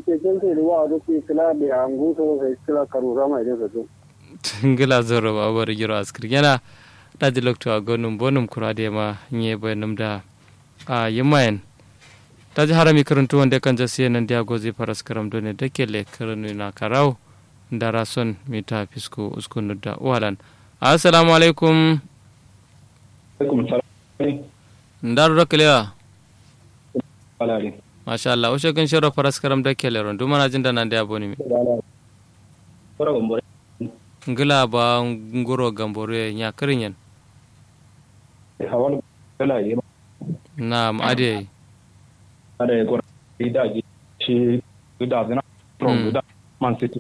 ke kin sai ruwa da ke kila da angu so sai kila karura mai da su ngila zoro ba bar giro askir yana da di lokto a gonum bonum kurade ma nye bayanum da a yimayen ta ji harami karantu wanda kan jasi nan dia gozi faras karam done da ke le karanu na karau da rason mita fisko uskunu da walan assalamu alaikum alaikum salam ndaru rakalewa alari masha Allah ushe kan shiro faras karam da ke le ron dumana jin da nan dia boni mi kora gombore ngila ba nguro gambore nya kirinyen hawal kala yi na ade ada kora ida ji shi da zina from da man city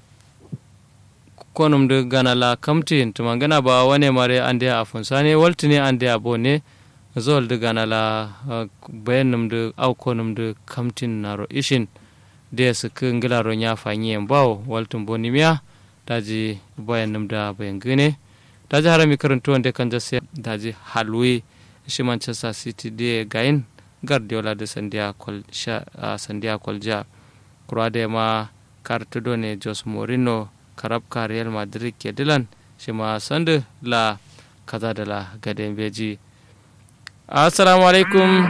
konum de gana la kamtin tuma gana ba wane mare ande a funsane waltine ande a bone zol de gana la bayanum de au konum de kamtin naro ishin de su ngila ro nya fanye bawo waltum bonimiya daji bayanum da bayan gane daji harami karantu wanda kan jase daji halwe shi manchester city de gain guardiola de sandia kol sha sandia kolja kurade ma kartudo ne jos morino karabka real madrid ke dilan shi ma sandu la kaza da la gaden beji assalamu alaikum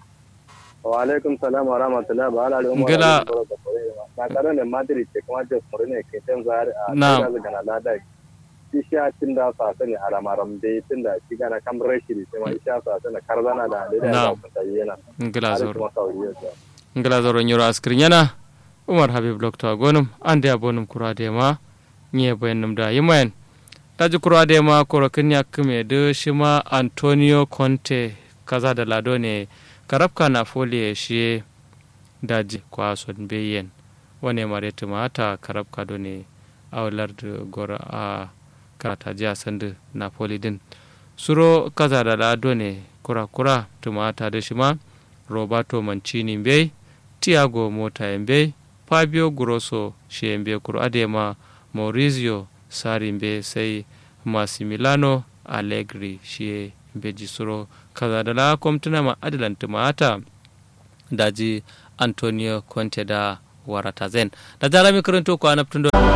wa alaikum salam wa rahmatullahi wa ala umma Ngila- na tare da madrid ce kuma jos morino ke tan zar a Na. da gana lada shi sha tin da sa sani alamaram dai tin da shi gana kam rashi ne kuma sha sa sani karzana da da Na. da ta yana ngila har zoro kuma sauriya ta ngila zoro nyoro askrin yana umar habib lokto gonum ande abonum kurade ma nye bayanum da yimayen daji kurade ma korokin ya kume de shima antonio conte kaza da lado ne karabka na folie shi daji kwa son beyen wane mare tumata karabka do ne awlar da gora a karata jiya sandu napoli din suro kaza da lado ne kura-kura tumata da shima roberto mancini bai tiago mota bai fabio grosso shi bai kuro adema maurizio sari bai sai massimiliano allegri shi bai ji suro kaza da la kwamtuna ma adalan tumata daji antonio conte da warata zen da jarami karanto ko anabtun